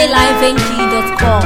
highlifeng.com.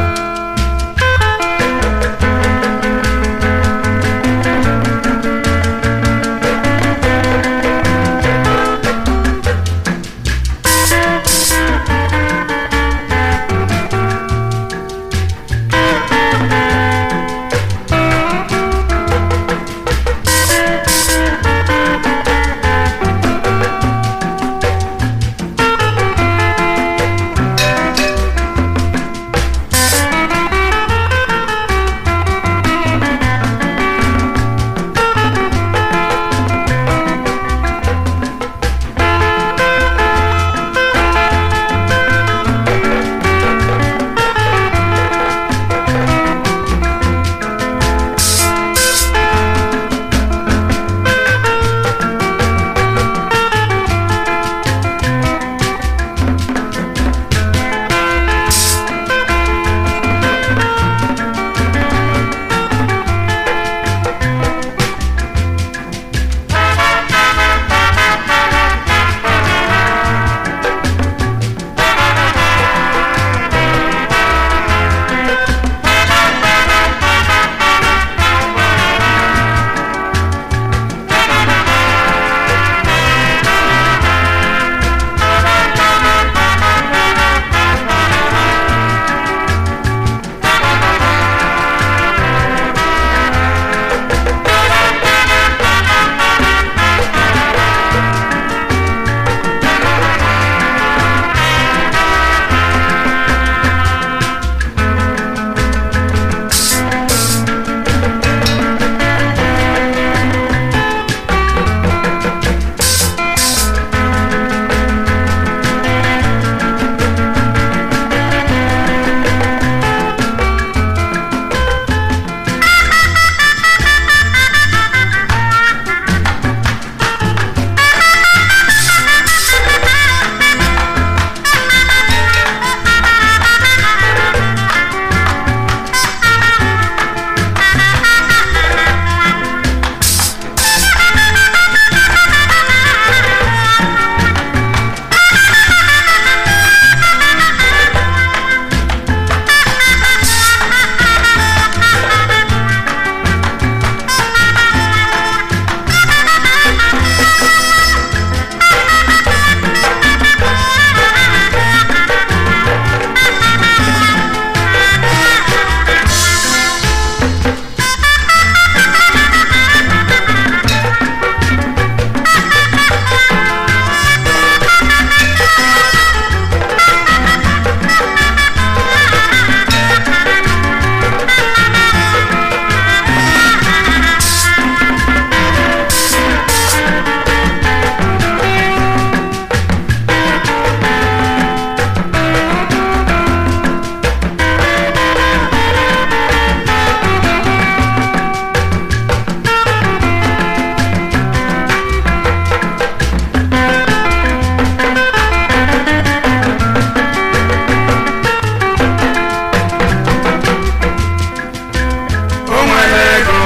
o nwere ego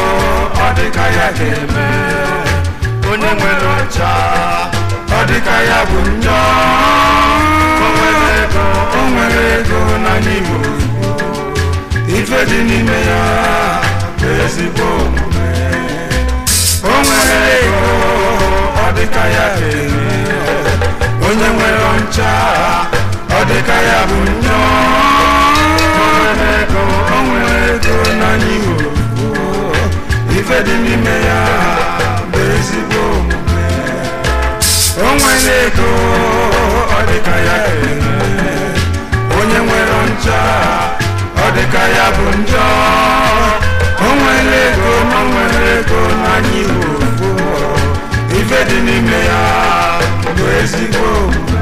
ọ dịka ya ga-eme onye nwere ọcha ọ dịka ya bụ njọ o nwere ego o nwere ego na n'ime ozugbo ife dị n'ime ya bụ ezigbo omume o nwere ego ọ dịka ya ga-eme onye nwere ọcha ọ dịka ya bụ njọ o nwere ego o nwere ego n'anya iwe ozugbo ife dị n'ime ya bụ ezigbo omume o nwere ego ọ dịka ya ga-eme onye nwere ncha ọ dịka ya bụ njọ o nwere ego ma o nwere ego n'anya iwe ozugbo ife dị n'ime ya bụ ezigbo omume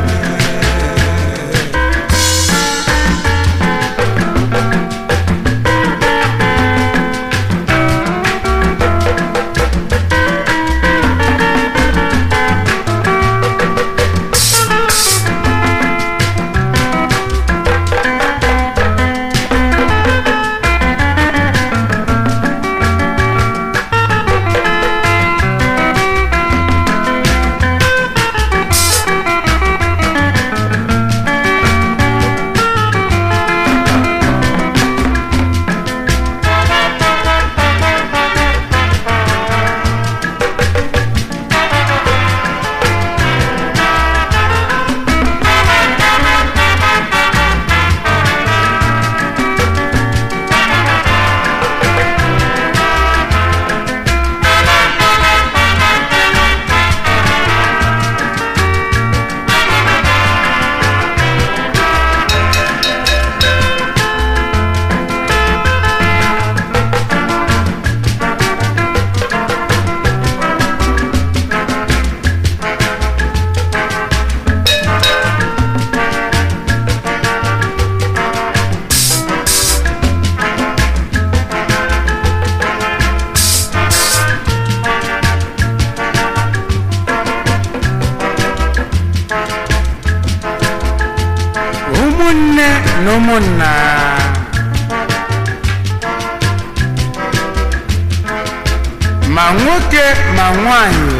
na ụmụnna ma nwoke ma nwanyị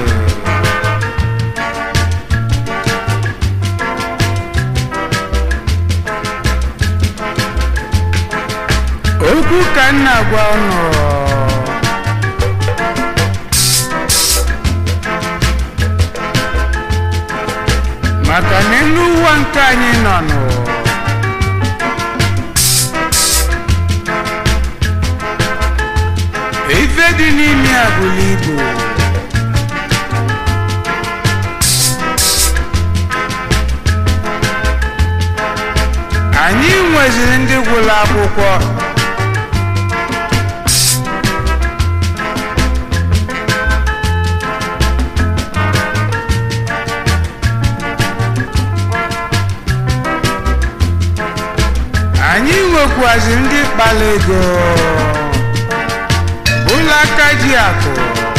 okwu ka m na-agwa unu maka na elu ụwa nke anyị nọ nụ ife dị n'ime ya bụrụ ibu anyị nweziri ndị gwụrụ akwụkwọ anyị nwekwaziri ndị kpara ego ụlọ aka ji akụ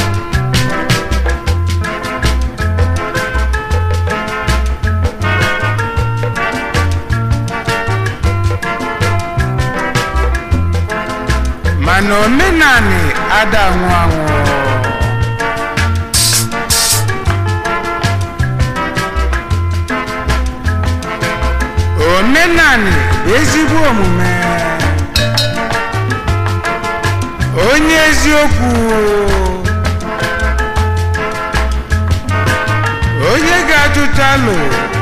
mana omenani ada anwụ anwụ omenani bụ ezigbo omume onye eziokwu onye ga-atụta alụ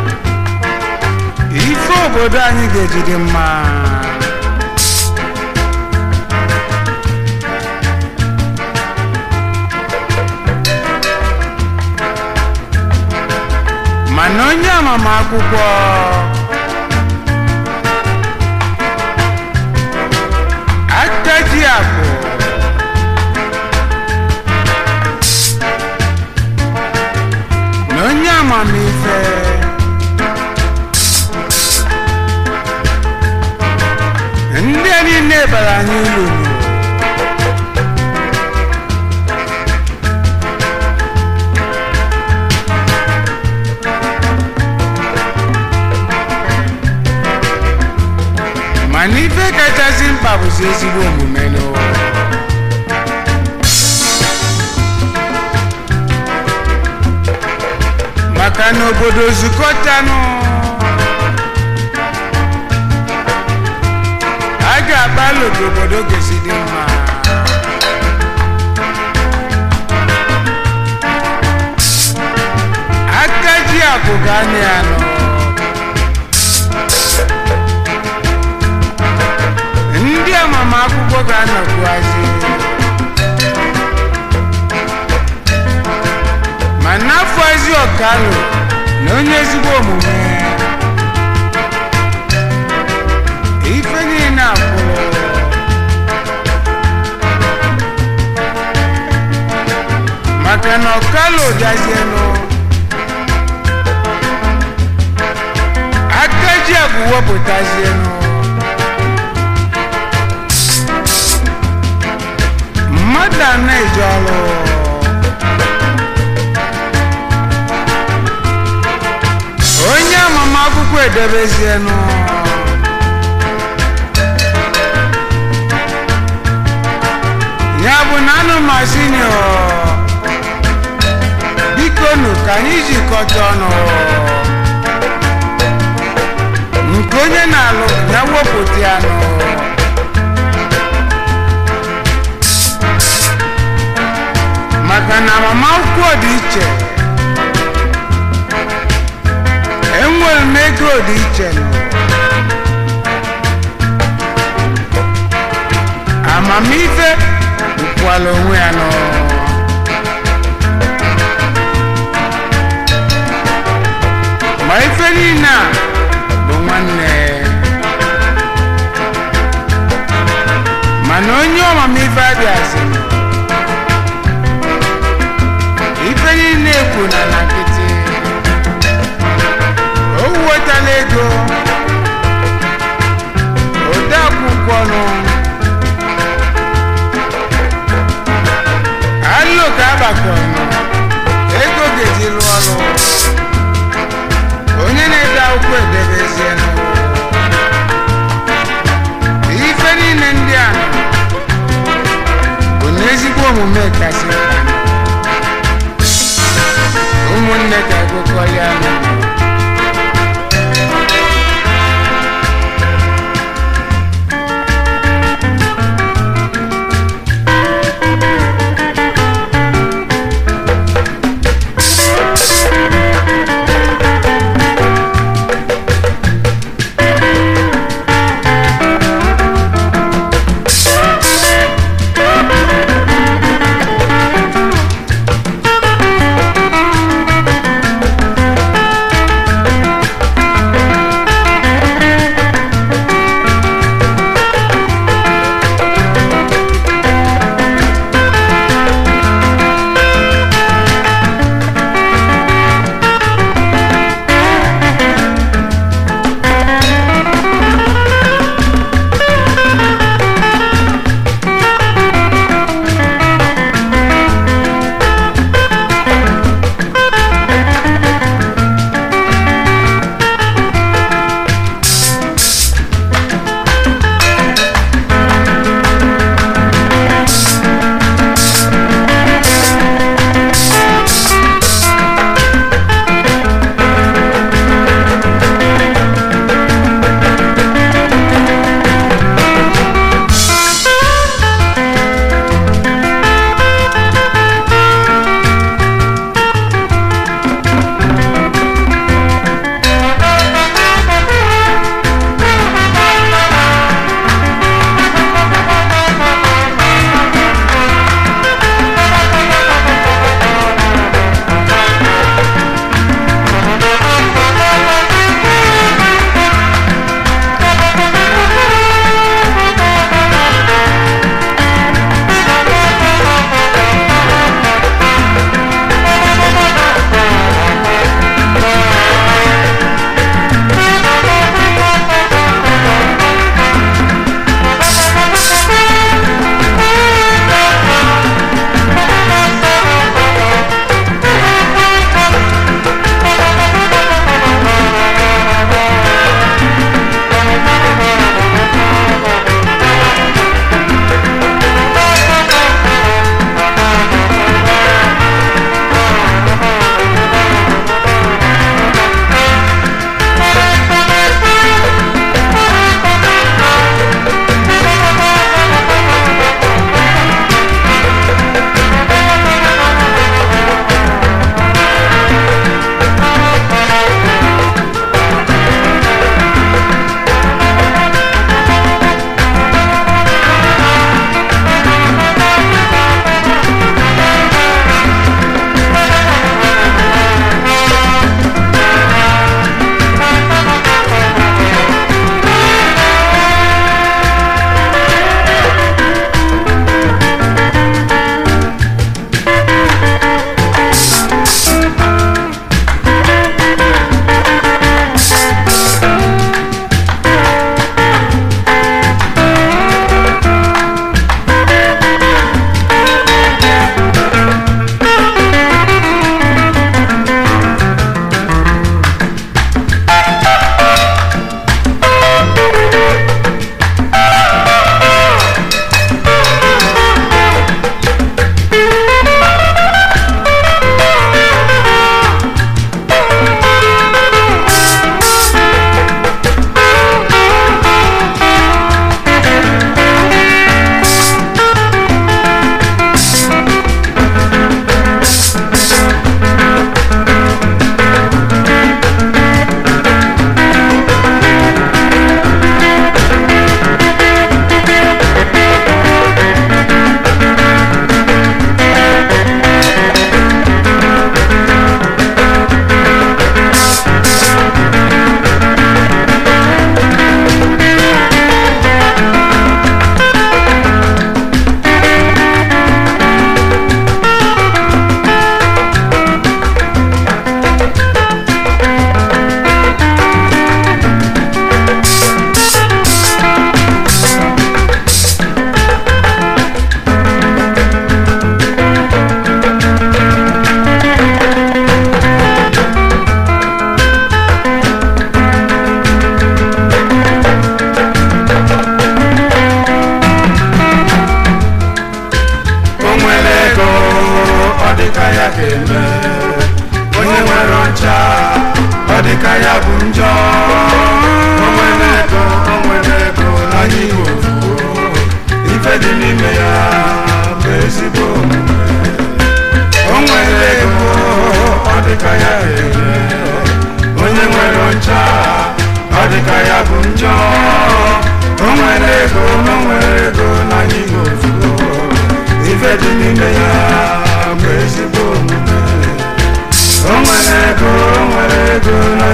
ife obodo anyị ga-ejide mma mana onye amamakwụkwọ akaji akụ na onye amamife ndị a niile bara anyị ulu mana ife kachasị mkpa bụzi ezigbo omume n'ụwa maka na obodo zukọtanụ a ga-agbalụ ka obodo ga-esi dị mma aka ji akụ ga-anị anọ ndị amamakwụkwọ ga-anọkwuazi ma n'afọ ezi ọkalụ na onye ezigbo omume ife niile akwụrụ maka na ọkalụ bịazienụ aka ji abụ wepụtazienụ mmadụ a na-eje ọrụ onye amamakwụkwọ edebezienụ ya bụ na anụmazinio biko nụ ka anyị jikọta ọnụ nke onye na-alụ ya wepụta ya nụ maka na agbamakwụkwọ dị iche enwere m ego dị iche nụ. amamife bụkwala onwe ya nọ ma ife niile a bụ nwanne mana onye ọmamife abịazi ife niile ekwu na na nkịtị o wetala ego ode akwụkwọ nụ alụ ka agbakọnụ ego ga-eji rụọ ọrụ onye na-ede akwụkwọ edebezienụ omume kasị mkpa ụmụnne ga-agụkọ ya ọnụ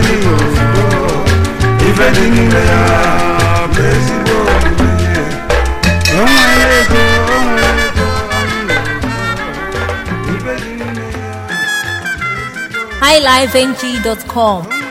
naanị oyibo ife dị n'ime ya bụ ezigbo omume o nwere ego o nwere ego ife dị n'ime ya highlifeng.com